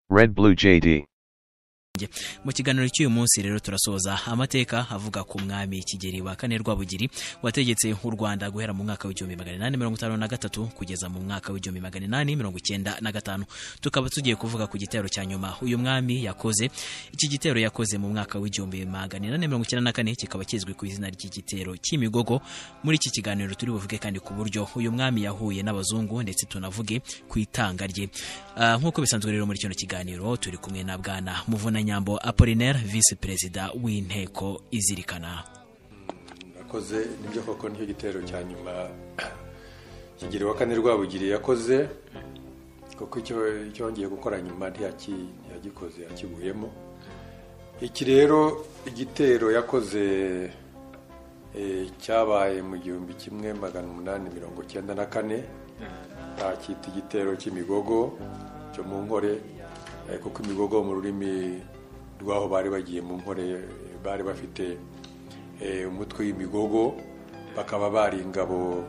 Red Blue JD. mu kiganiro cy'uyu munsi rero turasoza amateka avuga ku mwami kigeri wa kane rwabugiri wategetse u rwanda guhera mu mwaka w'igihumbi magana inani mirongo itanu na gatatu kugeza mu mwaka w'igihumbi magana inani mirongo icyenda na gatanu tukaba tugiye kuvuga ku gitero cya nyuma uyu mwami yakoze iki gitero yakoze mu mwaka w'igihumbi magana inani mirongo icyenda na kane kikaba kizwi ku izina ry'igitero cy'imigogo muri iki kiganiro turi buvuge kandi ku buryo uyu mwami yahuye n'abazungu ndetse tunavuge ku itanga rye Ah, nk'uko bisanzwe rero muri kino kiganiro turi kumwe na bwana muvuna nyambo apolinaire visi perezida w'inteko izirikana yakoze nibyo koko nicyo gitero cya nyuma kigeri wa kane rwabugiri yakoze kuko icyo icyo yongeye gukora nyuma ntiyaki- ntiyagikoze yakiguyemo iki rero igitero yakoze eh, cyabaye mu gihumbi kimwe magana umunani mirongo icyenda na kane bacyita igitero cy'imigogo cyo mu nkore eh, kuko imigogo mu rurimi rw'aho bari bagiye mu nkore eh, bari bafite eh, umutwe w'imigogo bakaba bari ingabo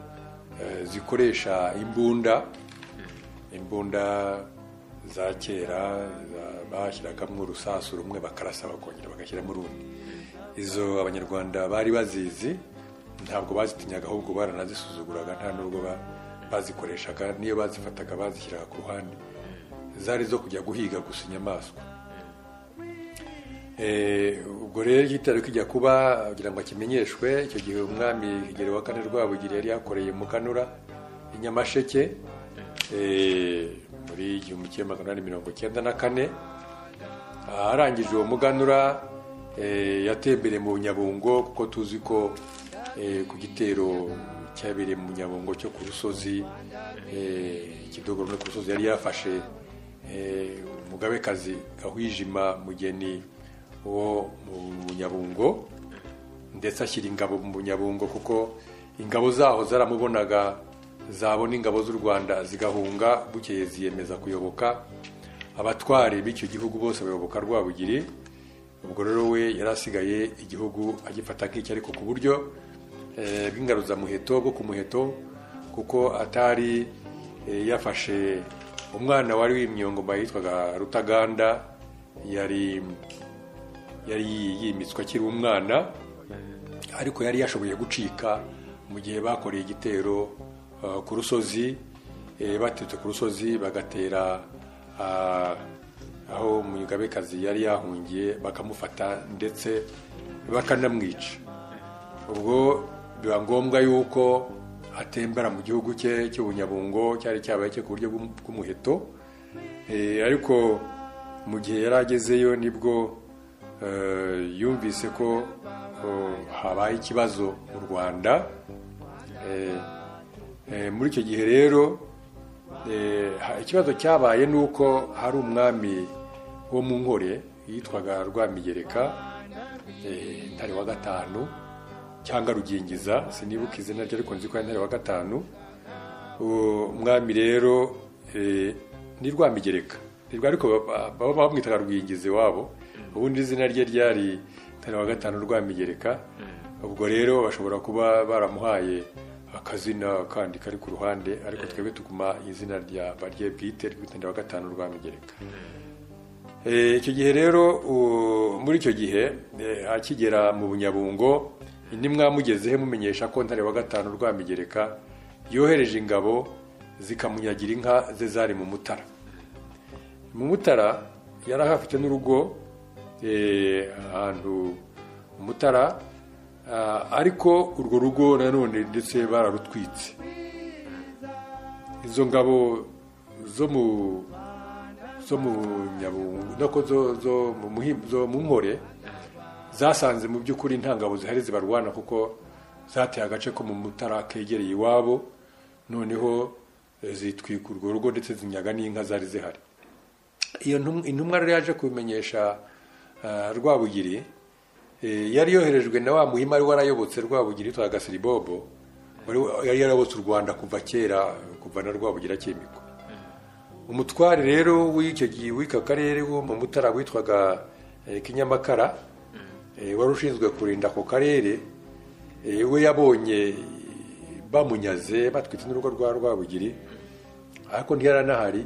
eh, zikoresha imbunda imbunda za kera za- bashyiragamo urusasu rumwe bakarasa bakongera bagashyiramo urundi izo abanyarwanda bari bazizi ntabwo bazitinyaga ahubwo baranazisuzuguraga nta nubwo ba- bazikoreshaga niyo bazifataga bazishyiraga ku ruhande zari zo kujya guhiga gusa inyamaswa Eh, ubwo rero igitero kijya kuba kugira ngo kimenyeshwe icyo gihe umwami Kigeli wa kane rwabugiri yari yakoreye mukanura i nyamasheke eh, muri igihumbi kimwe magana inani mirongo icyenda na kane aharangije uwo muganura eh, yatembereye mu nyabungo kuko tuzi ko eh, ku gitero cyabereye mu nyabungo cyo ku rusozi eh, ikidogoro no ku rusozi yari yafashe eh, umugabekazi gahwijima mugeni wo mu nyabungo ndetse ashyira ingabo mu nyabungo kuko ingabo zaho zaramubonaga zabona ingabo z'u rwanda zigahunga bukeye ziyemeza kuyoboka abatware b'icyo gihugu bose bayoboka rwabugiri ubwo rero we yari asigaye igihugu agifata nk'icyo ariko ku buryo eh, bw'ingaruzamuheto bwo ku muheto kuko atari eh, yafashe umwana wari w'imyongoma yitwaga rutaganda yari yari yimitswe akiri umwana ariko yari yashoboye gucika mu gihe bakoreye igitero uh, ku rusozi eh, baturutse ku rusozi bagatera ah, aho umugabekazi yari yahungiye bakamufata ndetse bakanamwica ubwo biba ngombwa yuko atembera mu gihugu cye cy'ubunyabungo cyari cyabaye cye ku buryo bw'um- bw'umuheto Eh, ariko mu gihe yari agezeyo nibwo eh, yumvise ko eh, habaye ikibazo mu rwanda Eh, eh, muri icyo gihe rero eh, ha- ikibazo cyabaye ni uko hari umwami wo mu nkore yitwaga rwamigereka eh, ntare wa gatanu cyangwa rugingiza sinibuka izina rye ariko nzi ko ari ntare wa gatanu uwo umwami rero eh, ni rwamigereka nirwo ariko ba- ba- baba bamwitaga rwigize wabo ubundi izina rye ryari ntare wa gatanu rwamigereka ubwo rero bashobora kuba baramuhaye akazina kandi kari ku ruhande ariko twebwe tuguma izina rya barye bwite rw'itanda wa gatanu rwamigereka Eh, icyo gihe rero u- muri icyo gihe eh, akigera mu bunyabungo ntimwamugezeho mumenyesha ko ntare wa gatanu rwamigereka yohereje ingabo zikamunyagira inka ze zari mu mutara mu mutara yari ahafite n'urugo eh, ahantu mu mutara ah, ariko urwo rugo nanone ndetse bararutwitse izo ngabo zo mu zo mu nyabungu nako zo zo mu muhi- zo mu nkore zasanze mu by'ukuri nta ngabo zihari zibarwana kuko zateye agace ko mu mutara kegereye iwabo noneho eh, zitwika urwo rugo ndetse zinyaga n'inka zari zihari iyo ntum- intumwa rero yaje kubimenyesha ah, rwabugiri eh, yari yoherejwe na wa muhima wari warayobotse rwabugiri yitwaga gasiribobo wari wa- yari yarayobotse u rwanda kuva kera kuva na rwabugira akimikwa umutware rero w'icyo gihe w'ika karere wo mu mutara witwaga eh, kinyamakara eh, wari ushinzwe kurinda ako karere eh, we yabonye eh, bamunyaze batwitse n'urugo rwa rwabugiri ariko ntiyari anahari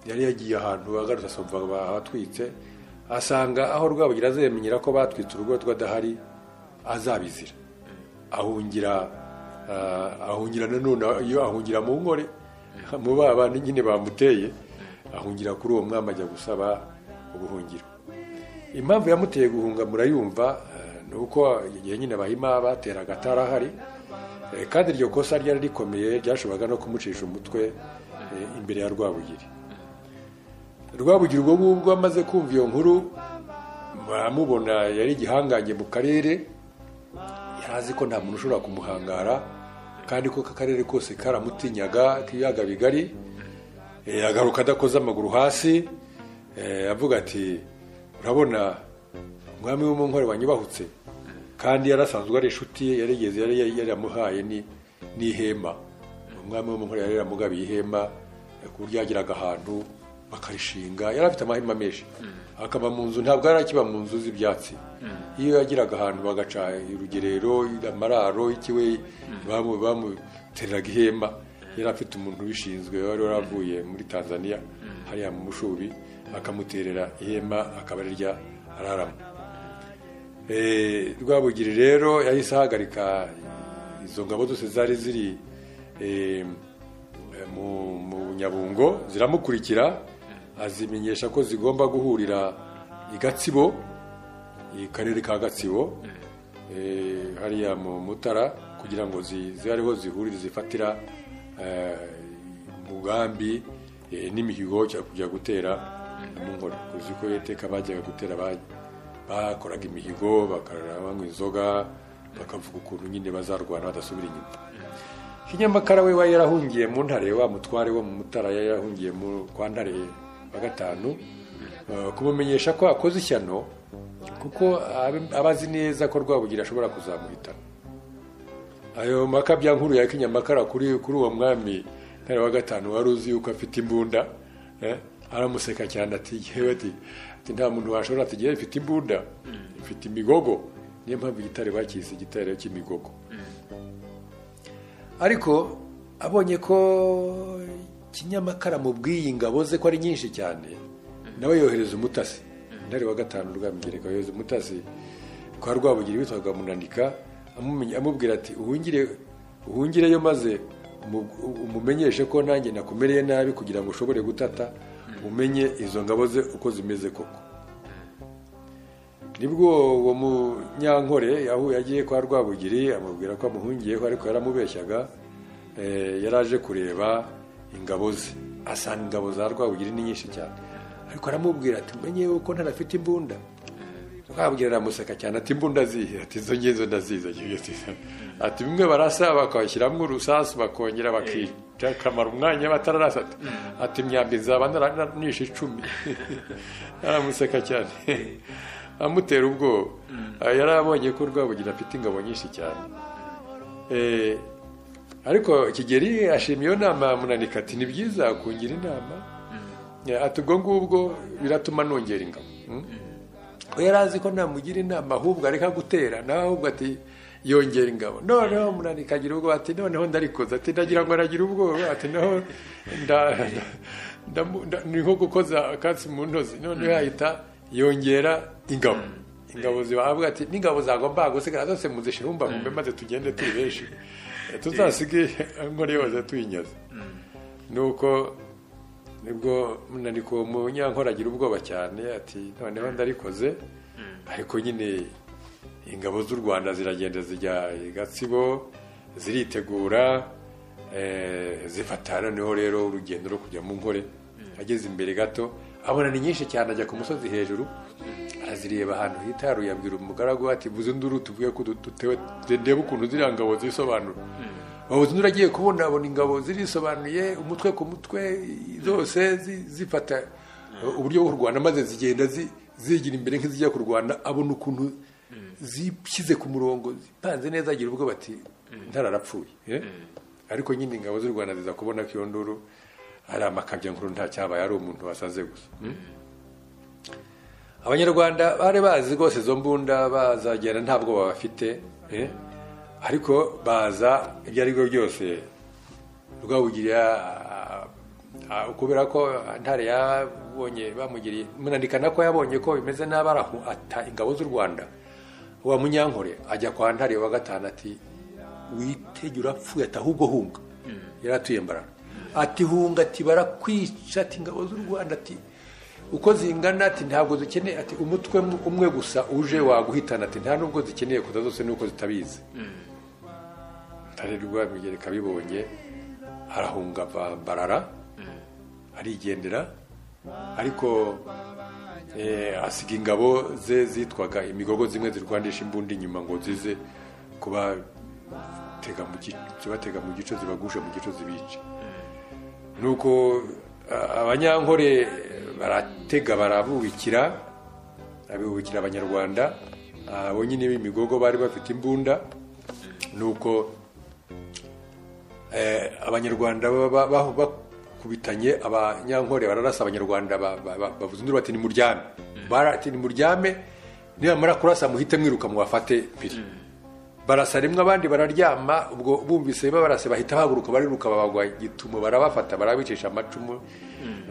yari yagiye ahantu agarutse asumva bahatwitse asanga aho rwabugira azemenyera ko batwitse urugo rw'adahari azabizira ahungira ah, ahungira nanone iyo ahungira mu nkore mu baba nyine bamuteye ahungira kuri uwo mwami ajya gusaba ubuhungiro impamvu yamuteye guhunga murayumva eh, ni uko igihe nyine abahima bateraga atarahari Eh, kandi iryo kosa ryari rikomeye ryashoboraga no kumucisha umutwe eh, imbere ya rwabugiri rwabugiri ubwo ngubwo amaze kumva iyo nkuru baramubona yari igihangange mu karere yari azi ko nta muntu ushobora kumuhangara kandi ko akarere kose karamutinyaga k'ibiyaga bigari Eh, agaruka adakoze amaguru hasi eh, avuga ati urabona umwami w'umunkore wanyubahutse kandi yari asanzwe ari inshuti ye yarigeze yari yari yaramuhaye ni- n'ihema umwami w'umunkore yari yaramugabiye ihema eh, ku buryo yageraga ahantu bakarishinga yari afite amahema menshi akaba mu nzu ntabwo yari akiba mu nzu z'ibyatsi iyo yagiraga ahantu bagaca urugerero amararo ikiwe bamu- bamutereraga ihema yari afite umuntu ubishinzwe wari waravuye muri tanzania hariya mu mushubi akamuterera ihema akaba arya araramo Eh, rwabugiri rero yahise ahagarika izo ngabo zose zari ziri eh, mu mu nyabungo ziramukurikira azimenyesha ko zigomba guhurira i gatsibo i karere ka gatsibo eh, hariya mu mutara kugira ngo zi- zibe ariho zihurire zifatira eh, umugambi eh, n'imihigo cya kujya gutera mu nkora uzi ko iteka bajyaga gutera ba- bakoraga imihigo bakarara banywa inzoga bakavuga ukuntu nyine bazarwana badasubira inyuma kinyamakara we wari yarahungiye mu ntare wa mutware wo mu mutara yari yarahungiye mu kwa ntare wa gatanu Eh, kumumenyesha ko akoze ishyano kuko abe- aba azi neza ko rwabugira ashobora kuzamuhitana ayo makabya nkuru ya kinyamakara kuri kuri uwo mwami ntare wa gatanu wari uzi yuko afite imbunda eh, aramuseka cyane ati yewe ati ati nta muntu washobora ati yewe ifite imbunda ifite imigogo niyo mpamvu igitare bakise igitare cy'imigogo ariko abonye ko kinyamakara mubwiye ingabo ze ko ari nyinshi cyane nawe yohereza umutasi ntari wa gatanu rwamigereka yohereza umutasi kwa rwabugira witwaga munanika amumenye- amubwira ati uhungire uhungireyo maze umu- umumenyeshe ko nanjye nakumereye nabi kugira ngo ushobore gutata umenye izo ngabo ze uko zimeze koko nibwo uwo munyankore yahuye agiye kwa rwabugiri amubwira ko amuhungiyeho ariko yaramubeshyaga eh, yari aje kureba ingabo ze asanga ingabo za rwabugiri ni nyinshi cyane ariko aramubwira ati umenye yuko ntarafite imbunda rwabugiri aramuseka cyane ati imbunda zihe ati izo ngizo ndaziza ati bimwe barasa bakabashyiramo urusasu bakongera bakica akamara umwanya batararasa ati ati imyambi nzaba naranisha icumi aramuseka cyane amutera ubwoba yari abonye ko rwabugira afite ingabo nyinshi cyane Eh, ariko kigeri ashimiye iyo nama munanika ati ni byiza kungira inama Eh, ati ubwo ngubwo biratuma nongera ingabo Mm. we yari azi ko namugira inama ahubwo areka gutera nawe ahubwo ati yongera ingabo noneho munanikagira agira ubwoba ati noneho ndarikoza ati ndagira ngo aragira ubwoba ati naho nda- ndamu- nda- ni nko gukoza akatsi mu ntozi noneho yahita yongera ingabo ingabo zibahabwa ati n'ingabo zagomba gusigara zose muzishyira umbavumbe maze tugende turi benshi Eh, tuzasige inkora yose tuyinyaze nuko nibwo munaniko munyankora agira ubwoba cyane ati noneho ndarikoze ariko nyine ingabo z'u rwanda ziragenda zijya i gatsibo ziritegura eh, zifata noneho rero urugendo rwo kujya mu nkore ageze imbere gato abona ni nyinshi cyane ajya ku musozi hejuru arazireba ahantu hitaruye abwira umugaragu we ati buze nduru tuvuge ko du- dutewe ndebe ukuntu ziriya ngabo zisobanura wabuze undi agiye kubona abona ingabo zirisobanuye umutwe ku mutwe zose zi- zifata uburyo bwo kurwana maze zigenda zi- zigira imbere nk'izijya kurwana abona ukuntu zishyize ku murongo zipanze neza agira ubwoba ati ntararapfuye eh? ariko nyine ingabo z'u rwanda ziza kubona ko iyo nduru ari amakabya nkuru nta cyabaye ari umuntu wasaze gusa abanyarwanda bari bazi rwose izo mbunda bazagenda nta bwoba bafite eh? ariko baza ibyo ari byo byose rwabugiri Ah, kubera ko ntare yabonye bamugiriye munandikana ko yabonye ko bimeze nabi arahata ingabo z'u rwanda wa munyankore ajya kwa ntare wa gatanu ati witegeye urapfuye ati ahubwo hunga yari atuye mbarara ati hunga ati barakwica ati ingabo z'u rwanda ati uko zingana ati ntabwo zikeneye ati umutwe umwe gusa uje waguhitana ati nta nubwo zikeneye kuza zose nuko zitabizi ntare rwamwigereka bibonye arahunga ava mbarara arigendera ariko asiga ingabo ze zitwaga imigogo zimwe zirwanisha imbundi inyuma ngo zize kubatega mu gice zibagusha mu gice zibica nuko abanyankore baratega barabubikira abubikira abanyarwanda abonyine b'imigogo bari bafite imbunda nuko abanyarwanda bakubitanye abanyankore bararasa abanyarwanda bavuze induru bati ni muryame barati ni muryame nibamara kurasa muhite mwiruka mubafate piri barasa rimwe abandi bararyama ubwo bumvise babarase bahita bahaguruka bariruka babagwa gitumo barabafata barabicisha amacumu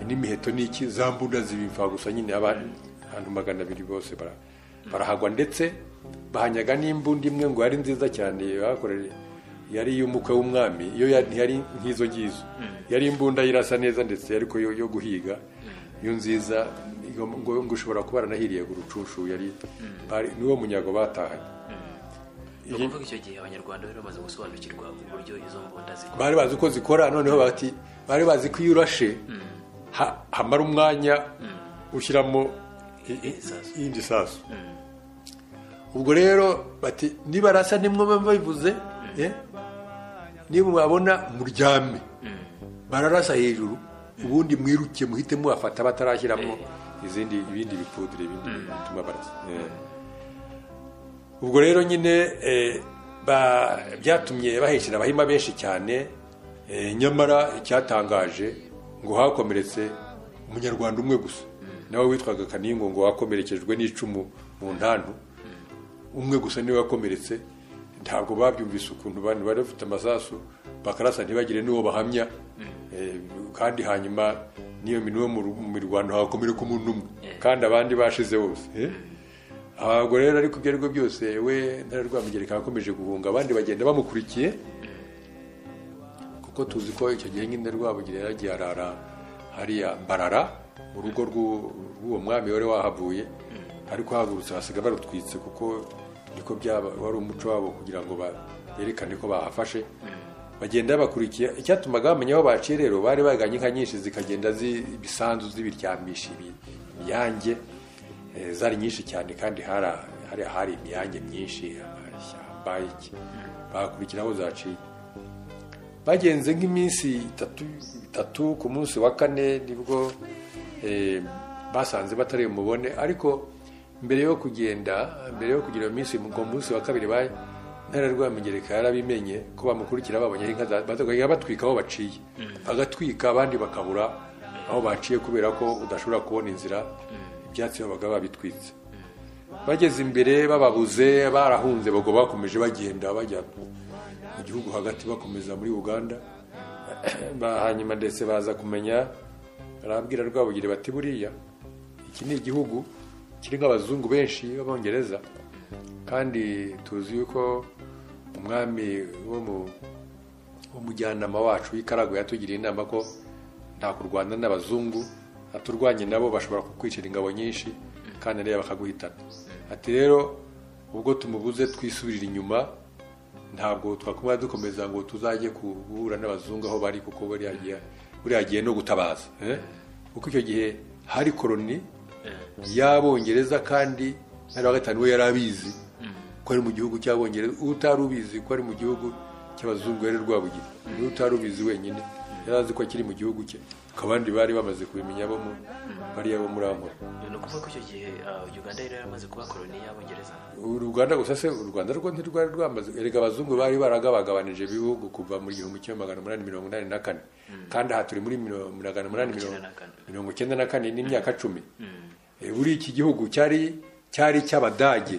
n'imiheto n'iki za mbunda zibiva gusa nyine abantu magana abiri bose barahagwa ndetse bahanyaga n'imbunda imwe ngo yari nziza cyane bakoreye yari iy'umukwe w'umwami iyo ntiyari nk'izo ngizo yari imbunda irasa neza ndetse ariko yo guhiga iyo nziza ngo ushobora kuba aranahiriye urucushu yari niwo munyago batahanye ni ukuvuga icyo gihe abanyarwanda bari bamaze gusobanukirwa uburyo izo mbunda zikora bari bazi uko zikora noneho bati bari bazi ko iyo urashe hamara umwanya ushyiramo iyindi sasu ubwo rero bati nibarasa nimwe babivuze niba mwabona muryame bararasa hejuru ubundi mwiruke muhite muhafata batarashyiramo izindi ibindi bipudire ibindi bituma barasa ubwo rero nyine byatumye bahekera abahima benshi cyane nyamara icyatangaje ngo hakomeretse umunyarwanda umwe gusa nawe witwaga kaningo ngo wakomerekejwe n'icumu mu ntantu umwe gusa niwe wakomeretse ntabwo babyumvise ukuntu bari bafite amasasu bakarasa ntibagire n'uwo bahamya kandi hanyuma n'iyo niwo mu mirwano hakomereka umuntu umwe kandi abandi bashize bose ntabwo rero ariko ibyo aribyo byose we ntararwamugereka akomeje guhunga abandi bagenda bamukurikiye kuko tuzi ko icyo gihe nyine rwabugire yaragiye arara hariya mbarara mu rugo rw'uwo mwami wari wahavuye ariko hahagurutse hasiga barutwitse kuko niko byaba wari umuco wabo kugira ngo berekane ko bahafashe bagenda bakurikiye icyatumaga bamenya aho baciye rero bari baganye inka nyinshi zikagenda z'ibisanzu z'ibiryamisha imiyange zari nyinshi cyane kandi hari ahari imiyange myinshi amashyamba iki bakurikira aho zaciye bagenze nk'iminsi itatu ku munsi wa kane nibwo basanze batari bumubone ariko mbere yo kugenda mbere yo kugira iminsi ku munsi wa kabiri ba ntararwamenyereka yarabimenye ko bamukurikira babonye inka batwika aho baciye bagatwika abandi bakabura aho baciye kubera ko udashobora kubona inzira ibyatsi babaga babitwitse bageze imbere bababuze barahunze bago bakomeje bagenda bajya mu gihugu hagati bakomeza muri uganda hanyuma ndetse baza kumenya barabwira rwabugire bati buriya iki ni igihugu kirimo abazungu benshi b'abongereza kandi tuzi yuko umwami w'umujyanama wacu w'ikarago yatugiriye inama ko nta kurwana n'abazungu aturwanye nabo bashobora kukwicira ingabo nyinshi kandi ariya bakaguhitana ati rero ubwo tumubuze twisubirira inyuma ntabwo twakumva dukomeza ngo tuzajye guhura n'abazungu aho bari kuko buriya gihe no gutabaza kuko icyo gihe hari koroni y'abongereza kandi ntari wa gatanu we yari abizi ko ari mu gihugu cy'abongereza utari ubizi ko ari mu gihugu cy'abazungu yari rwabugira niba utari ubizi wenyine yari azi ko akiri mu gihugu cye akaba abandi bari bamaze kubimenya bo bariya bo muri amora ni ukuvuga ko icyo gihe uganda yari yaramaze kuba koroni y'abongereza uruganda gusa se u rwanda rwo ntirwari rwamaze erega abazungu bari baragabagabanije ibihugu kuva mu gihumbi kimwe magana umunani mirongo inani na kane kandi aha turi muri magana umunani mirongo icyenda na kane n'imyaka cumi buri iki gihugu cyari cyari cy'abadage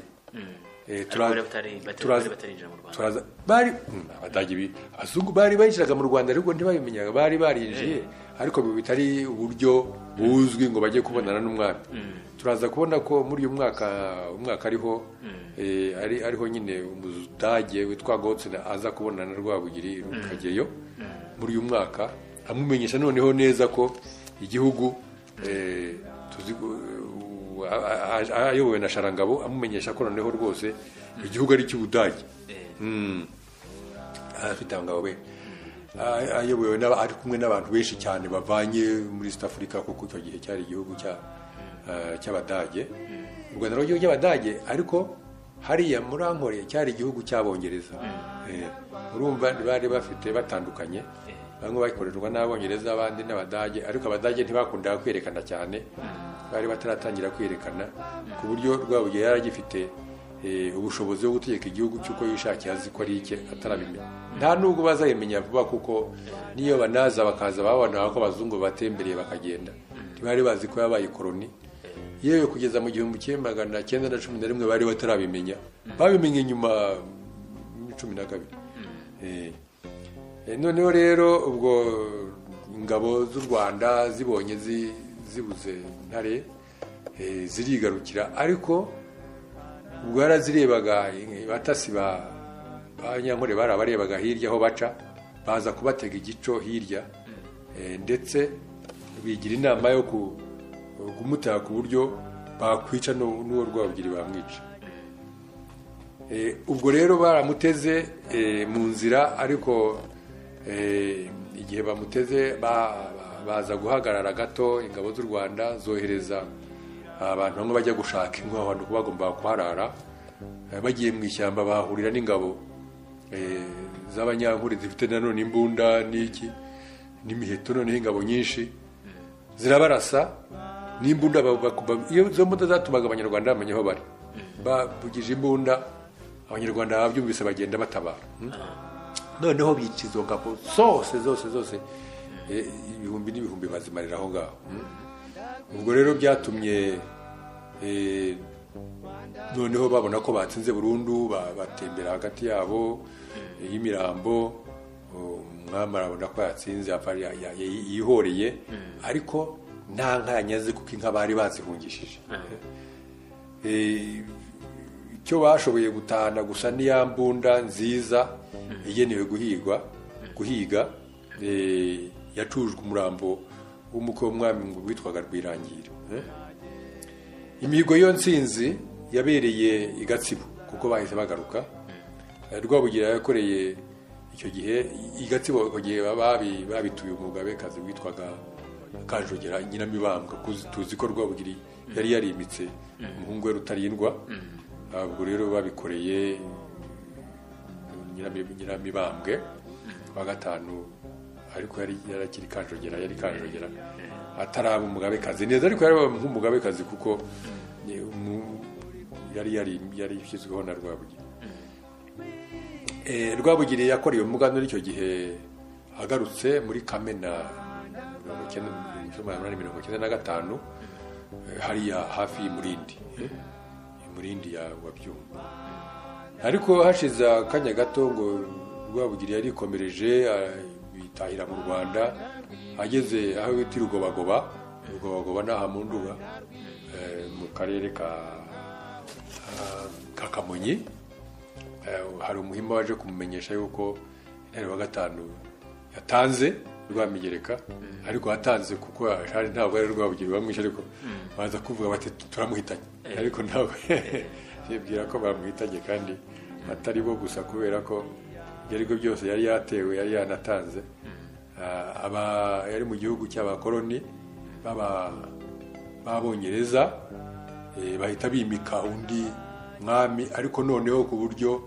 abazungu bari bayinjiraga mu rwanda ariko ntibabimenyaga bari barinjiye ariko bitari uburyo buzwi ngo bajye kubonana n'umwami turaza kubona ko muri uyu mwaka umwaka ariho eh, ari- ariho nyine umudage witwa gotsina aza kubonana na rwabugiri rukageyo muri uyu mwaka amumenyesha noneho neza ko igihugu eh, tuzi ko- a- a- a- ayobowe na sharangabo amumenyesha ko noneho rwose igihugu ari icy'ubudage Mm. afite abangabo be A- ayobowe n'aba- ari kumwe n'abantu benshi cyane bavanye muri east africa kuko icyo gihe cyari igihugu cya- eh, cy'abadage u rwanda rw'igihugu cy'abadage ariko hariya muri ankore cyari igihugu cy'abongereza Eh, urumva bari bafite batandukanye bamwe bakorerwa n'abongereza abandi n'abadage ariko abadage ntibakundaga kwerekana cyane bari bataratangira kwerekana ku buryo rwabugiye yaragifite eh, ubushobozi bwo gutegeka igihugu cy'uko yishakiye azi ko ari icye atarabimenya nta nubwo bazabimenya vuba kuko niyo banaza bakaza babona ko abazungu batembereye bakagenda ntibari bazi ko yabaye ikoroni yewe kugeza mu gihumbi kimwe magana cyenda na cumi na rimwe bari batarabimenya babimenye nyuma muri cumi na kabiri Eh, eh, noneho rero ubwo ingabo z'u rwanda zibonye zi- zibuze ntare eh, zirigarukira ariko ubwo yarazirebaga batasi ba ba nyankore bari abarebaga hirya aho baca baza kubatega igico hirya eh, ndetse bigira inama yo ku- kumutera ku buryo bakwica n'u- n'uwo rwabugiri bamwica Eh, ubwo rero baramuteze eh, mu nzira ariko eh, igihe bamuteze ba- ba- baza guhagarara gato ingabo z'u rwanda zohereza abantu bamwe bajya gushaka inkwi aho hantu bagomba kuharara Eh, bagiye mu ishyamba bahahurira n'ingabo eh, z'abanyankuri zifite nanone imbunda n'iki n'imiheto noneho ingabo nyinshi zirabarasa n'imbunda ba- ba- ba- iyo izo mbunda zatumaga abanyarwanda bamenya aho bari bavugije imbunda abanyarwanda babyumvise bagenda batabara hmm? noneho bica izo ngabo zose zose zose eh, ibihumbi n'ibihumbi bazimarira aho ngaho hmm? ubwo rero byatumye eh, noneho babona ko batsinze burundu ba- batembera hagati yabo eh, y'imirambo oh, umwami arabona ko yatsinze apfa ya- ya- ya- yihoreye ariko nta nka yanyaze kuko inka bari bazihungishije Eh, icyo bashoboye gutahana gusa ni ya mbunda nziza igenewe guhigwa guhiga eh, yacujwe umurambo w'umukwe w'umwami ngo witwaga rwirangira eh. imihigo yo nsinzi yabereye i gatsibo kuko bahise bagaruka Eh, rwabugira yakoreye icyo gihe i gatsibo icyo gihe babi- babituye umugabekazi witwaga kanjogera nyiramibambwa kuzi- tuzi ko rwabugiri yari yarimitse umuhungu we rutarindwa Ah, ubwo rero babikoreye Nyirami- nyiramibambwe wa gatanu ariko yari yarakiri kanjogera yari kanjogera ataraba umugabekazi neza ariko yari nk'umugabekazi kuko ni umu- yari yari yari yashyizweho na rwabugiri Eh, rwabugiri yakorewe umuganura icyo gihe agarutse muri kamena mirongo icyenda- mu cyumba cya munani mirongo icyenda na gatanu eh, hariya hafi y'umurindi eh, imurindi ya wabyumva ariko hashize akanya gato ngo rwabugiri yarikomereje a- bitahira mu rwanda ageze aho bita rugobagoba rugobagoba ni aha mu nduga eh, mu karere ka ah, ka kamonyi Eh, hari umuhima waje kumumenyesha yuko intare wa gatanu yatanze rwamigereka ariko yatanze kuko hari ntabwo ari rwabugiri bamwishe ariko baza kuvuga bati turamuhitanye ariko ntabwo yibwira ko bamuhitanye kandi atari bo gusa kubera ko ibyo ari byo byose yari yatewe yari yanatanze Ah, aba yari mu gihugu cy'abakoloni baba b'abongereza eh, bahita bimika undi mwami ariko noneho ku buryo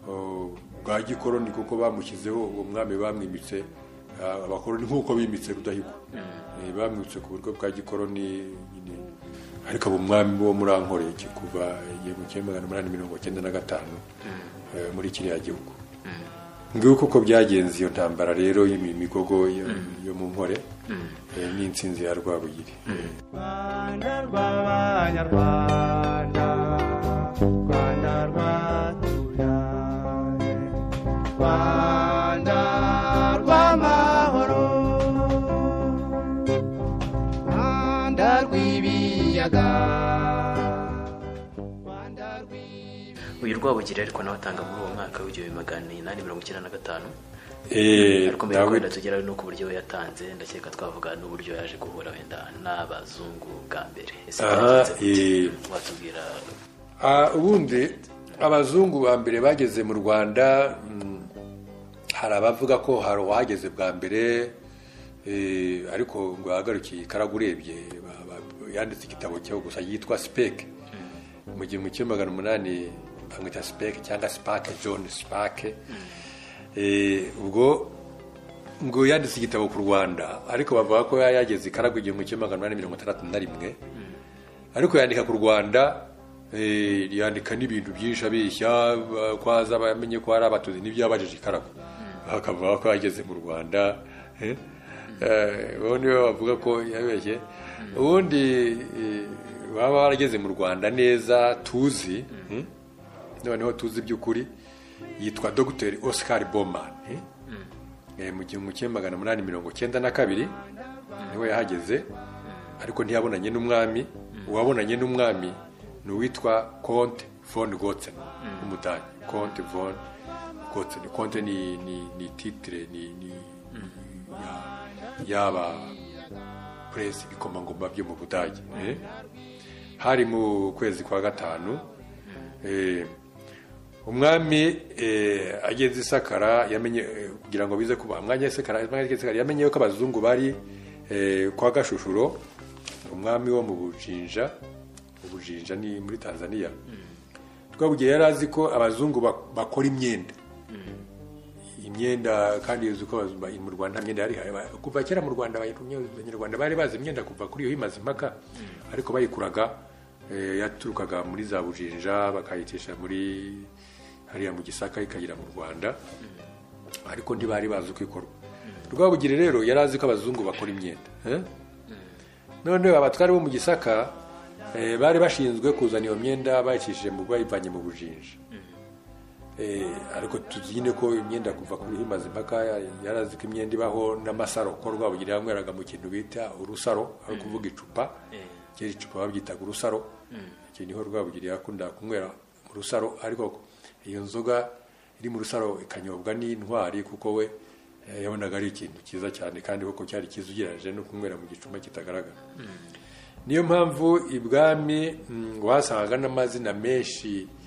oh, bwa gikoroni kuko bamushyizeho uwo mwami bamwimitse ah, abakoroni nk'uko bimitse rudahigwa Eh, bamwimitse ku buryo bwa gikoroni nyine ariko abo mwami bo muri ankore iki kuva igihumbi kimwe magana umunani mirongo cyenda na gatanu eh, muri kiriya gihugu nguko uko byagenze iyo ntambara rero y'imigogo yo yo mu nkore eh, n'insinzi ya rwabugiri Eh, Rwanda rw'abanyarwanda Rwanda rwatubyaye Rwanda rw'amahoro uyu rwabugiri ariko nawe atanga muri uwo mwaka w'igihumbi magana inani mirongo icyenda na gatanu Eh, ariko mbere yuko wenda tugeraho ni uburyo yatanze ndakeka twavuga n'uburyo yaje guhura wenda n'abazungu bwa mbere ese Aha, byagenze gute? eh. watubwira Ah, ubundi abazungu ba mbere bageze mu rwanda mm, hari abavuga ko hari uwahageze bwa mbere eh, ariko ngo yahagarukiye karagurebye ba- ba- yanditse igitabo cyo gusa yitwa sipeke mu gihumbi kimwe magana umunani bamwita sipeke cyangwa sipake john sipake Eh, ubwo ngo yanditse igitabo ku rwanda ariko bavuga ko yageze ikaragu igihumbi kimwe magana umunani mirongo itandatu na rimwe ariko yandika ku rwanda eh, yandika n'ibintu byinshi abeshya ba- ko aza bamenye ko hari abatutsi n'ibyabajije ikarago bakavuga ko yageze mu rwanda eh, eh, ubundi bo bavuga ko yabeshye ubundi eh, baba barageze mu rwanda neza tuzi hmm? noneho tuzi by'ukuri yitwa dr oscar boman eh? Eh, mu gihumbi kimwe magana umunani mirongo cyenda na kabiri niwe yahageze ariko ntiyabonanye n'umwami uwabonanye n'umwami ni uwitwa konte von gotsen w'umudani konte von gotsen konte ni ni ni titire ni ni ya- yaba puresi ibikomangoma byo mu budage eh? hari mu kwezi kwa gatanu eh, umwami eh, ageze isakara yamenye eh, kugira ngo bize kuba umwanya isakara umwanya isakara yamenye yuko abazungu bari eh, kwa gashushuro umwami wo mu bujinja ubujinja ni muri tanzania twabugiye yari azi ko abazungu bak- bakora imyenda imyenda kandi yuzuye ko abazungu ba- mu rwanda nta myenda yari ihari. Ba- kuva kera mu rwanda abanyarwanda abanyarwanda bari bazi imyenda kuva kuri iyo imaze impaka ariko bayikuraga eh, yaturukaga muri za bujinja bakayicisha muri hariya mu gisaka ikagera mu rwanda ariko ntibari bazi uko ikorwa rwabugiri rero yari azi ko abazungu bakora imyenda eh? none abatwari bo mu gisaka eh, bari bashinzwe kuzana iyo myenda bayicishije mu bayivanye mu bujinja Eh, ariko tuzi nyine ko imyenda kuva kuri himaze impaka ya- yari azi ko imyenda ibaho n'amasaro ko rwabugiri yanyweraga mu kintu bita urusaro ari ukuvuga icupa kera icupa babyitaga urusaro icyo niho rwabugiri yakundaga kunywera mu rusaro ariko iyo nzoga iri mu rusaro ikanyobwa n'intwari kuko we eh, yabonaga ari ikintu cyiza cyane kandi koko cyari cyiza ugereranyije no kunywera mu gicuma kitagaragara niyo mpamvu ibwami mm, wasangaga n'amazina menshi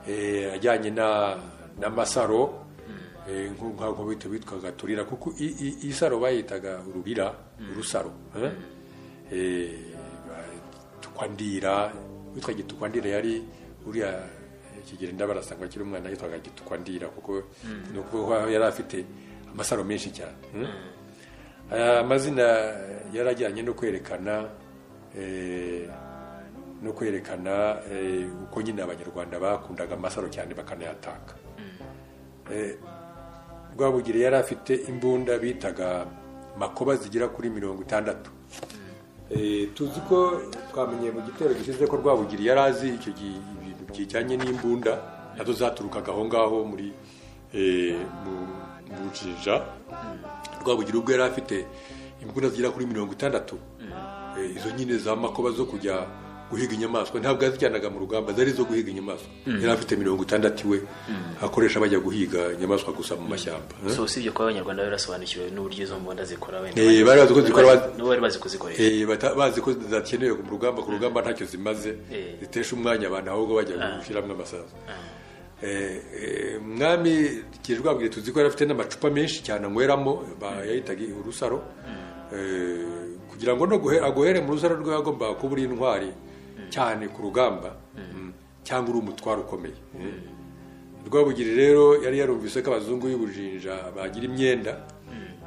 eh, ajyanye na n'amasaro eh, nku- nk'uko bita bitwaga turira kuko i- i- isaro bayitaga ururira urusaro eh? Eh, ba- tukwandira witwa gitukwandira yari uriya eh, kigeli ndabarasanga akiri umwana yitwaga gitukwandira kuko ni ukuvuga ko yari afite amasaro menshi cyane eh? aya amazina yari ajyanye no kwerekana eh, no kwerekana eh, uko nyine abanyarwanda bakundaga amasaro cyane bakanayataka Eh, rwabugiri yari afite imbunda bitaga makoba zigera kuri mirongo itandatu Eh, tuzi ko twamenye mu gitero gishize ko rwabugiri yari azi icyo gi- ibintu bijyanye n'imbunda nazo zaturukaga aho ngaho muri eh, mu mu bujinja rwabugira ubwo yari afite imbunda zigera kuri mirongo itandatu Eh, izo nyine za makoba zo kujya guhiga inyamaswa ntabwo yazijyanaga mu rugamba zari izo guhiga inyamaswa yari afite mirongo itandatu iwe akoresha bajya guhiga inyamaswa gusa mu mashyamba Eh? so usibye kuba abanyarwanda barasobanukiwe n'uburyo izo mbunda zikora wenda Eh, bari bazi ko zikora, bazi- n'ubu bari bazi kuzikoresha Eh, bata- bazi ko zidakenewe mu rugamba ku rugamba ntacyo zimaze Eh. zitesha umwanya abantu ahubwo bajya gushyiramo amasaza Eh, eh, mwami kirwabwire tuzi ko yari afite n'amacupa menshi cyane anyweramo ba- yayitaga urusaro Eh, kugira ngo no guhe- agohere mu rusaro rwe agomba kuba uri intwari cyane ku rugamba Mm. cyangwa uri umutwaro ukomeye Eh. rwabugiri rero yari yarumvise ko abazungu y'ubujinja bagira imyenda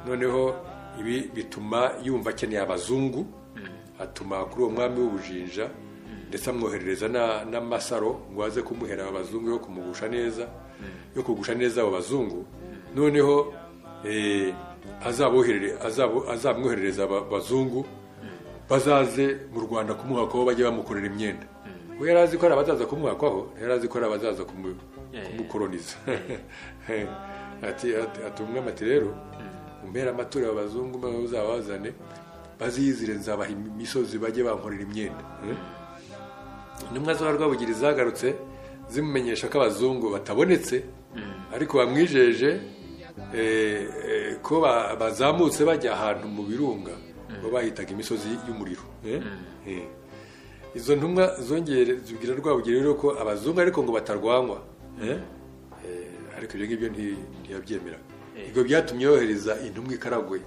noneho ibi bituma yumva akeneye abazungu atuma kuri uwo mwami w'ubujinja ndetse amwoherereza na- n'amasaro ngo aze kumuhera abazungu yo kumugusha neza yo kugusha neza abo bazungu noneho eh, azaboherere- azabo- azamwoherereza aba- abazungu bazaze mu rwanda kumuhakaho bajye bamukorera imyenda we yari azi ko hari abazaza kumuhakaho yari azi ko hari abazaza kumu- kumukoroniza ati ati- ati umwami ati rero umpera amaturo abazungu maze uzabazane baziyizire nzabaha imisozi bajye bankorera imyenda intumwa za rwabugiri zagarutse zimumenyesha ko abazungu batabonetse ariko bamwijeje eh, eh, ko ba- bazamutse bajya ahantu mu birunga bo bahitaga imisozi y'umuriro eh? Eh. izo ntumwa zongere zibwira rwabugiri rero ko abazungu ariko ngo batarwanywa eh? Eh, ariko ibyo ngibyo nti- ntiyabyemera ibyo byatumye yohereza intumwa i karagwe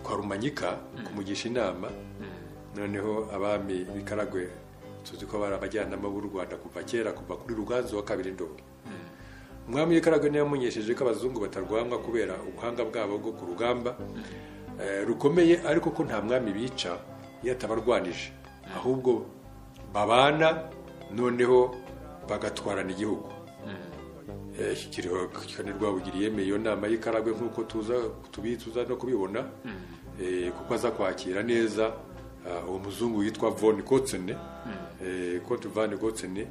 kwa rumanyika kumugisha inama noneho abami b'i karagwe tuzi ko bari abajyanama b'u rwanda kuva kera kuva kuri ruganzu wa kabiri ndobo umwami w'i karagwe niwe yamumenyesheje ko abazungu batarwanywa kubera ubuhanga bwabo bwo ku rugamba eh, rukomeye ariko ko nta mwami bica iyo atabarwanije ahubwo babana noneho bagatwarana igihugu Eh, iki kiriho kandi rwabugiri yemeye iyo nama y'ikaragwe nk'uko tuza tubi- tuza no kubibona Eh, kuko aza kwakira neza ah, uwo muzungu witwa von gotsene kote van gotsene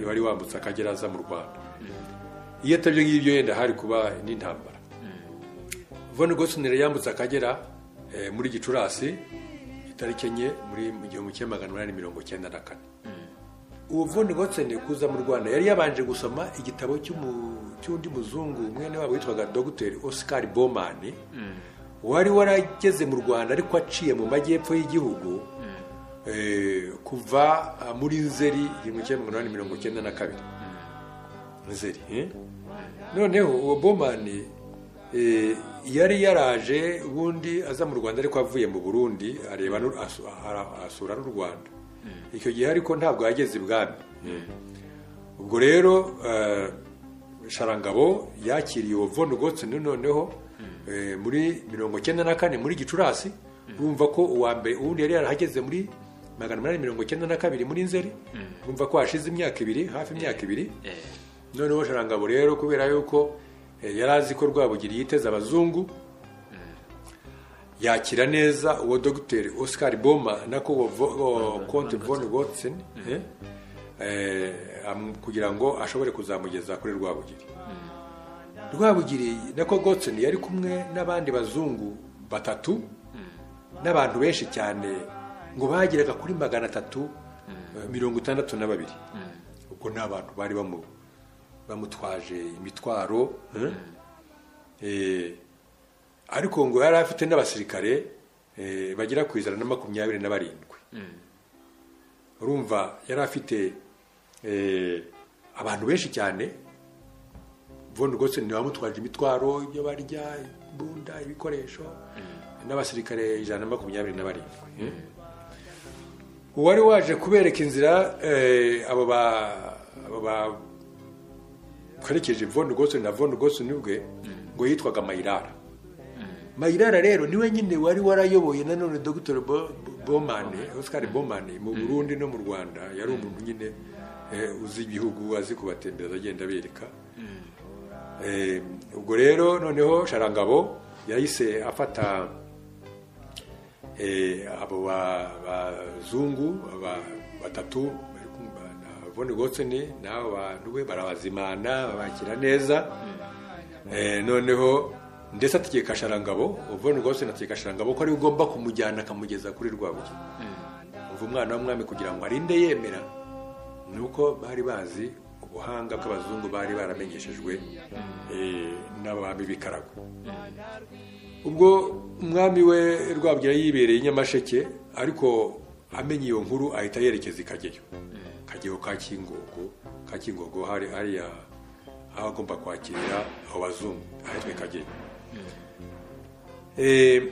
wari wambutse akagera aza mu rwanda iyo atabyo ngibyo yenda hari kuba n'intambara von gotsene yambutse akagera eh, muri gicurasi itariki enye muri mu gihumbi kimwe magana umunani mirongo cyenda na kane uwo Von Gotsene kuza mu Rwanda yari yabanje gusoma igitabo cy'umu- cy'undi muzungu mwene wabo witwaga Dr. Oscar Bowman wari warageze mu Rwanda ariko aciye mu majyepfo y'igihugu eh, kuva ah, muri Nzeri igihumbi kimwe magana inani mirongo icyenda na kabiri Nzeri eh? noneho uwo Bowman eh, yari yaraje ubundi aza mu Rwanda ariko avuye mu Burundi areba n'u- asu- ara- asura n'u Rwanda icyo gihe ariko ntabwo yageze ibwami ubwo rero eh, sharangabo yakiriye uwo von gotsoni noneho eh, muri mirongo icyenda na kane muri gicurasi urumva ko uwa mbere uwundi yari yarahageze muri magana umunani mirongo icyenda na kabiri muri nzeri urumva ko hashize imyaka ibiri hafi imyaka ibiri Eh, noneho sharangabo rero kubera yuko eh, yari azi ko rwabugiri yiteze abazungu yakira neza uwo dogiteri oscar boma nako uwo vo- uwo conte von gotsen eh, eh, am- kugira ngo ashobore kuzamugeza kuri rwabugiri rwabugiri nako gotsen yari kumwe n'abandi bazungu batatu n'abantu benshi cyane ngo bageraga kuri magana atatu eh, mirongo itandatu na babiri ubwo ni abantu bari bamu- bamutwaje imitwaro eh, ariko ngo yari afite n'abasirikare eh, bagera ku ijana na makumyabiri na barindwi urumva yari afite eh, abantu benshi cyane von Gotsen niwe wamutwaje imitwaro ibyo barya imbunda ibikoresho n'abasirikare ijana na makumyabiri na barindwi uwari waje kubereka inzira eh, abo ba- abo bakwerekeje von Gotsen na von Gotsen ubwe ngo yitwaga mayirara mayirara rero niwe nyine wari warayoboye nanone dr Bo- Bo- bomane oscar bomane mu burundi no mu rwanda yari umuntu nyine eh, uzi ibihugu azi kubatembereza agenda abereka Eh, ubwo rero noneho sharangabo yahise afata eh, abo ba- bazungu ba- batatu bari kumva na von gotseni n'abo bantu be barabazimana babakira neza Eh, noneho ndetse ategeka sharangabo von gotseni ategeka sharangabo ko ariwe ugomba kumujyana akamugeza kuri rwabuye umva umwana w'umwami kugira ngo arinde yemera ni uko bari bazi ubuhanga bw'abazungu bari baramenyeshejwe eh, n'abami b'ikarago ubwo umwami we rwabugira yibereye i nyamasheke ariko amenye iyo nkuru ahita yerekeza i kageyo kageyo ka kingogo ka kingogo hari hariya aho agomba kwakirira abo bazungu ahitwa i kageyo Eh,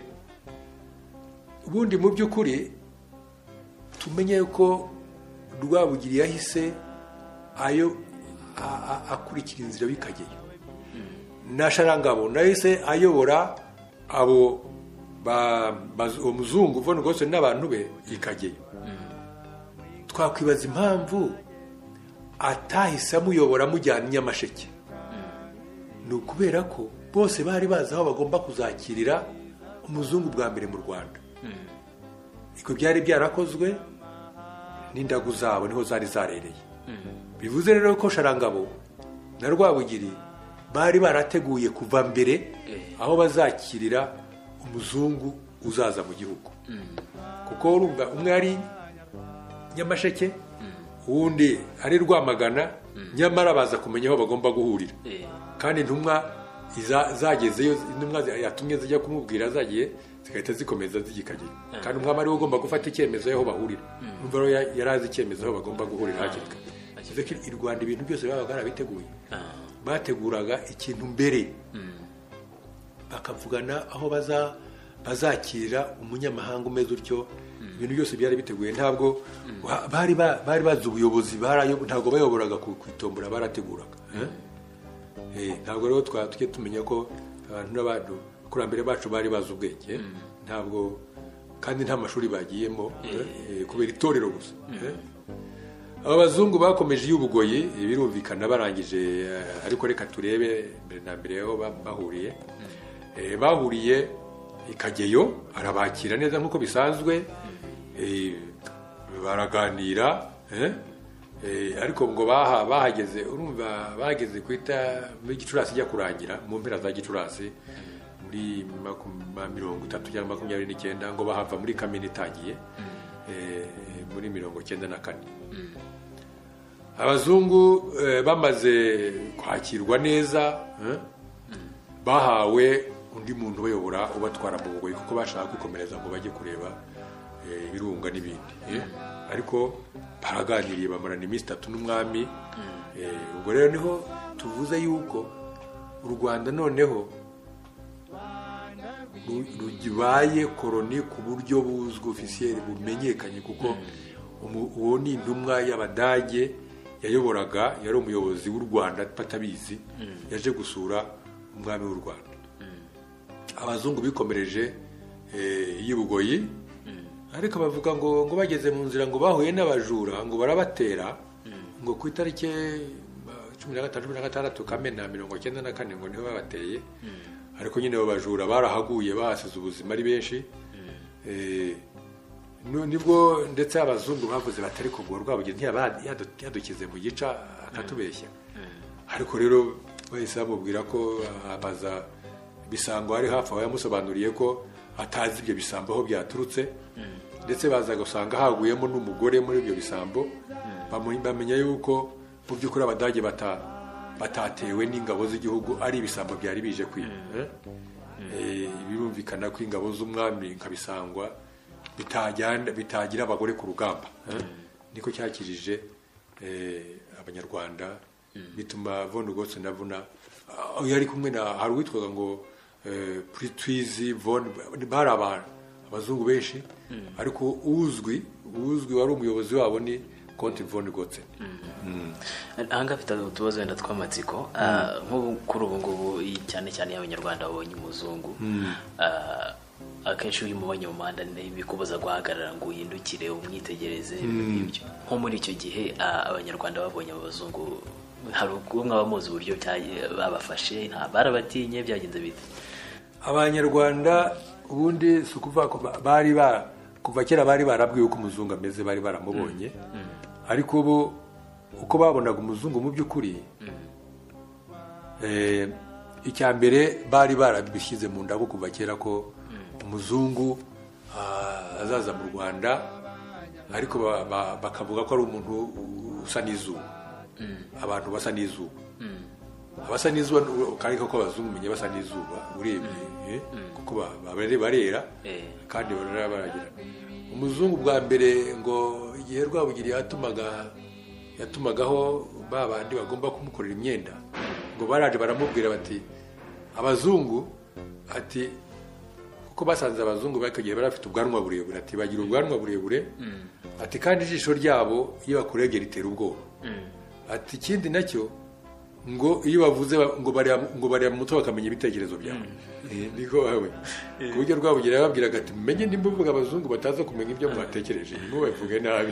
ubundi mu by'ukuri tumenye ko rwabugiri yahise ayo a- a- akurikira inzira bikageyo na sharangabo nahise ayobora abo ba- baz- uwo muzungu von Gosen n'abantu be ikageyo twakwibaza impamvu atahise amuyobora amujyana i nyamasheke ni ukubera ko bose bari bazi aho bagomba kuzakirira umuzungu bwa mbere mu rwanda ibyo byari byarakozwe n'indagu zabo niho zari zarereye bivuze rero ko sharangabo na rwabugiri bari barateguye kuva mbere aho bazakirira umuzungu uzaza mu gihugu kuko urumva umwe ari nyamasheke uwundi ari rwamagana nyamara baza kumenya aho bagomba guhurira eh, kandi intumwa iza- zagezeyo intumwa zi- yatumye zijya kumubwira zagiye zigahita zikomeza zigikagera kandi umwami ari we ugomba gufata icyemezo y'aho bahurira umva rero ya- yari azi icyemezo aho bagomba guhurira hakiri kare bivuze ko i rwanda ibintu byose babaga barabiteguye ah, bateguraga ikintu mbere mm, bakavugana aho baza bazakira umunyamahanga umeze utyo ibintu byose byari biteguye ntabwo wa- bari ba- bari bazi ubuyobozi barayo- ntabwo bayoboraga ku ku itombora barateguraga Eh, ntabwo rero twaba tujye tumenya ko abantu n'abantu abakurambere bacu bari bazi ubwenge ntabwo kandi nta mashuri bagiyemo eh, kubera itorero gusa Eh. aba bazungu bakomeje iy'ubugoyi birumvikana barangije eh, ariko reka turebe mbere na mbere aho ba- bahuriye Eh, bahuriye i kageyo arabakira neza nk'uko bisanzwe Eh, baraganira eh, eh, ariko ngo baha bahageze urumva bahageze kwita muri gicurasi ijya kurangira mu mpera za gicurasi muri makum- mirongo itatu cyangwa makumyabiri n'icyenda ngo bahava muri kamena itangiye eh, muri mirongo icyenda na kane abazungu eh, bamaze kwakirwa neza eh, bahawe undi muntu ubayobora ubatwara mu bugoyi kuko bashaka kwikomereza ngo bajye kureba eh, ibirunga n'ibindi eh. ariko baraganiriye bamarana iminsi itatu n'umwami eh, ubwo rero niho tuvuze yuko u rwanda noneho ru- rubaye koroni ku buryo buzwi ofisiyeri bumenyekanye kuko umu- uwo ni intumwa y'abadage yayoboraga yari umuyobozi w'u rwanda batabizi yaje gusura umwami w'u rwanda abazungu bikomereje eh, iy'i bugoyi ariko bavuga ngo ngo bageze mu nzira ngo bahuye n'abajura ngo barabatera ngo ku itariki eh, cumi na gatanu cumi na gatandatu kamena mirongo icyenda na kane ngo niho babateye ariko nyine abo bajura barahaguye bahasize ubuzima ari benshi Eh, nu- nibwo ndetse abazungu bavuze batari ku rwa rwabugeni yadukize mu gica akatubeshya ariko rero bahise bamubwira ko abaza bisango ari hafi aho yamusobanuriye ko atazi ibyo bisambo aho byaturutse ndetse baza gusanga haguyemo n'umugore muri ibyo bisambo bamu- bamenya yuko mu by'ukuri abadage bata- batatewe n'ingabo z'igihugu ari ibisambo byari bije kwiba Eh, birumvikana ko ingabo z'umwami nka bisangwa bitajyana- bitagira abagore ku rugamba eh? niko cyakirije eh, abanyarwanda bituma von gotse na vuna aho yari kumwe na hari uwitwaga ngo eh, pritwizi von bari abantu abazungu benshi ariko uzwi uzwi wari umuyobozi wabo ni konti von gotse ahangaha afite utubazo wenda tw'amatsiko Ah, nk'ubu kuri ubu ngubu iyi- cyane cyane iyo abanyarwanda babonye umuzungu ah, akenshi iyo umubonye mu muhanda ni bikubuza guhagarara ngo uhindukire umwitegereze ibyo nko muri icyo gihe ah, abanyarwanda babonye abo bazungu hari umwe abamuzi uburyo byagiye- babafashe nta barabatinye byagenze bite abanyarwanda ubundi si ukuvuga ko ba- bari ba kuva kera bari barabwiwe uko umuzungu ameze bari baramubonye ariko ubu uko babonaga umuzungu mu by'ukuri eh, icya mbere bari barabishyize mu ndabo kuva kera ko umuzungu ah, azaza mu rwanda ariko ba- ba- bakavuga ko ari umuntu usa n'izuba abantu basa n'izuba abasa n'izuba kandi koko abazungu umenya basa n'izuba urebye eh, kuko ba- ba- bare- barera Eh. kandi barera baragira umuzungu bwa mbere ngo igihe rwabugiri yatumaga yatumagaho ba bandi bagomba kumukorera imyenda ngo baraje baramubwira bati abazungu ati kuko basanze abazungu bari gihe bari bafite ubwanwa burebure ati bagira ubwanwa burebure ati kandi ijisho ryabo iyo bakuregera ritera ubwoba ati ikindi nacyo ngo iyo bavuze ba- ngo bareba ngo bareba mu mutwe bakamenya ibitekerezo byawe Eh, niko bawe ku buryo rwabugera yababwiraga ati mumenye nimbuvuga abazungu bataza kumenya ibyo mwatekereje ntimubavuge nabi